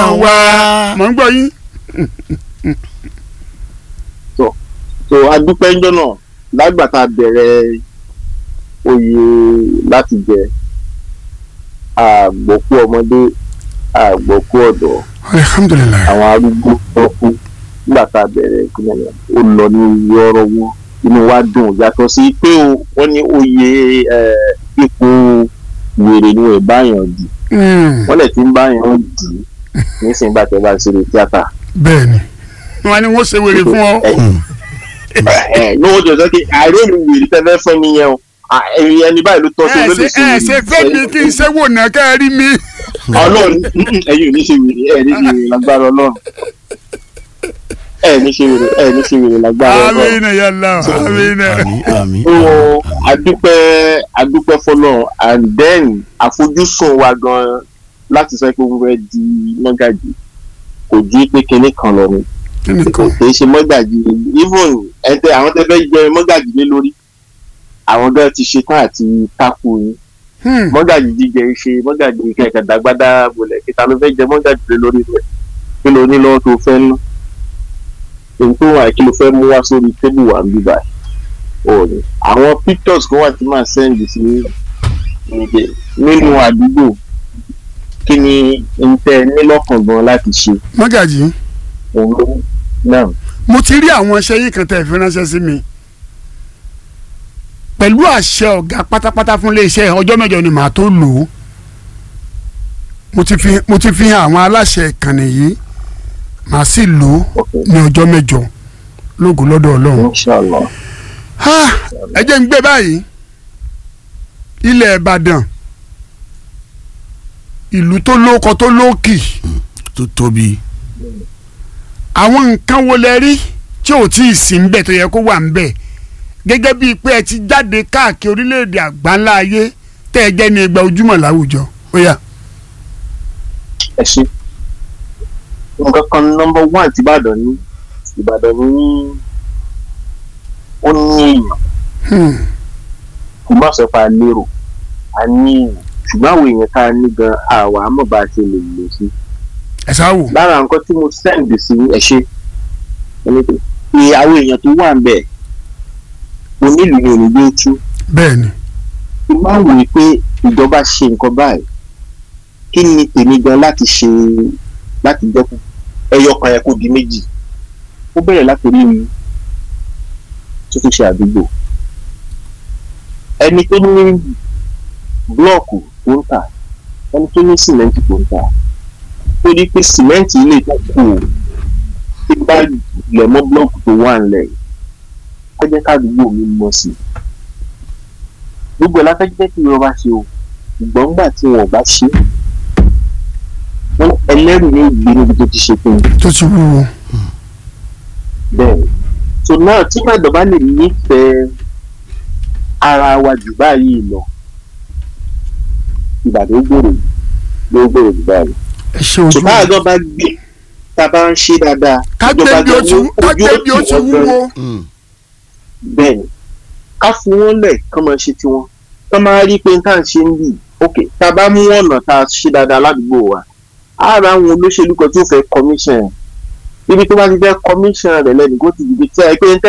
wa mọ̀ ń gbọ́ yín. so adúpẹ́ ńjọ́ náà lágbàtà bẹ̀rẹ̀ oyè láti jẹ àgbọ̀kú ọmọdé àgbọ̀kú ọ̀dọ́ alihamudulilayi. àwọn arúgbó ọkú nígbà tá a bẹ̀rẹ̀ ìpínlẹ̀ yẹn ó lọ ní yọ̀rọ̀ wọn inú wa dùn yàtọ̀ sí pé o wọ́n ní oyè eh, ipò wèrè ni wọ́n báyàn dù wọ́n lè ti ń báyàn dù nísìnyí bá tẹ́ bá ń ṣeré tíátà. bẹ́ẹ̀ ni wọ́n ní wọ́n ṣe wèrè fún ọ. ní wọ́n jọ sọ pé àìróòlù wèrè tẹ́lẹ̀ fún mi yẹn o Ah, ẹ̀yin ẹni báyìí ló tọ́ sí ẹ ló ṣe lè ṣe ẹ ṣe fẹ́ mi kí n ṣe wò náà kẹ́ ẹ rí mi. ọlọ́run ẹ̀yin ò ní ṣe wèrè ẹ̀ ní ṣe wèrè lágbára ọlọ́run ẹ̀ ní ṣe wèrè ẹ̀ ní ṣe wèrè lágbára ọlọ́run. amina yàlla amina. àmì àmì so adúpẹ́ adúpẹ́ fọlọ́ and then àfojúsùn wa gan láti sọ pé wọ́n fẹ́ di mọ́gàjì kò ju pé kinní kan lọ ni kí ni kan. kì í ṣe mọ́gàjì even ẹ̀ńtẹ́ àwọn tẹ́ fẹ́ jẹ mọ́gàjì lé lórí àwọn gan ti ṣetán àti tákù yín Hmm. mọ́gàjì jíjẹ ṣe mọ́gàjì kẹ̀kẹ́ dàgbàdà bolẹ̀ kíta ló fẹ́ jẹ mọ́gàjì lé lórí rẹ̀ kí ló ní lọ́wọ́ tó fẹ́ ná èyí tó wà kí ló fẹ́ mú wá sórí tébù wà ń bíbá òní àwọn pictures kan wà tí màá send sí níbi nínú àdúgbò kí ni n tẹ nílọ́kàn gan láti ṣe mọ́gàjì òun ló náà mo ti rí àwọn iṣẹ́ yìí kan tẹ̀ fi ránṣẹ́ sí mi pẹ̀lú àṣẹ ọ̀gá pátápátá fún iléeṣẹ́ ọjọ́ mẹ́jọ ni màá tó lò ó mo ti fi mo ti fi hàn àwọn aláṣẹ ìkànnì yìí màá sì lò ó ní ọjọ́ mẹ́jọ lóògùn lọ́dọ̀ ọlọ́run. inshallah Ha! ẹ jẹ́ ń gbé báyìí ilẹ̀ ìbàdàn ìlú tó lóko tó lókì tó tóbi àwọn nǹkan wo lẹ rí tí ò tí ì sí ń bẹ̀ tó yẹ kó wà ń bẹ̀ gẹ́gẹ́ bíi pé ẹ ti jáde káàkiri orílẹ̀-èdè àgbáńlá ayé tẹ́ ẹ jẹ́ ní ẹgbẹ́ ojúmọ̀ láwùjọ ó yá. ẹ ṣe nǹkan kan nọmba one ti ìbàdàn ní ìbàdàn ní ó ní èèyàn Hmm. kò má sọ pé a lérò a ní èèyàn ṣùgbọ́n àwọn èèyàn tá a ní gan àwa àmọ́ bá a ṣe lè lò sí. ẹ sá wò. lára nǹkan tí mo send sí ẹ ṣe ẹni pé pé àwọn èèyàn tó wà ń bẹ̀ onílù ni òní gbé tú bẹ́ẹ̀ ni tí máa wòye pé ìjọba ṣe nǹkan báyìí kí ni tèmi gan láti ṣe láti dẹ́kun ẹyọ kan yẹ kó di méjì ó bẹ̀rẹ̀ láti rí mi tó tún ṣe àdúgbò ẹni tó ní blọọkù tó ń tà ẹni tó ní sìmẹ́ǹtì tó ń tà tó ní pé sìmẹ́ǹtì ilé tó kù ó tí bá lẹ̀ mọ́ blọọkù tó wà ńlẹ̀ yìí kó jẹ́ kádùúgbò mi mọ̀ sí i gbogbo ẹ̀ láfẹ́jẹ́ kí ìjọba ṣe o ṣùgbọ́n nígbà tí wọn ò bá ṣe wọn ẹlẹ́rìí ní ìgbé níbi tó ti ṣe fún un tó ti wúwo. bẹ́ẹ̀ so náà tí Ìbàdàn bá lè nífẹ̀ẹ́ ara wa jù báyìí lọ Ìbàdàn ó gbòòrò ló gbòòrò jù báyìí ẹ ṣe ojú ṣùgbọ́n àgọ́ bá gbé tá a bá ń ṣe dáadáa ká gbé ìjọba bí ó ti gan- ká ojú gbé ó bí ó tì ti wọ́n gan. wúwo. Mm. bẹ́ẹ̀ ni ká fún wọn lẹ̀ kán máa ṣe tiwọn kán máa rí pé tá à ń ṣe ń bì ok tá a bá mú ọ̀nà tá a ṣe dáadáa ládùúgbò wa á ra àwọn olóṣèlú kan tó fẹ́ commission ibi tó bá ti fẹ́ commission rẹ̀ lẹ́nu kó ti dìde tí a pé ń tẹ́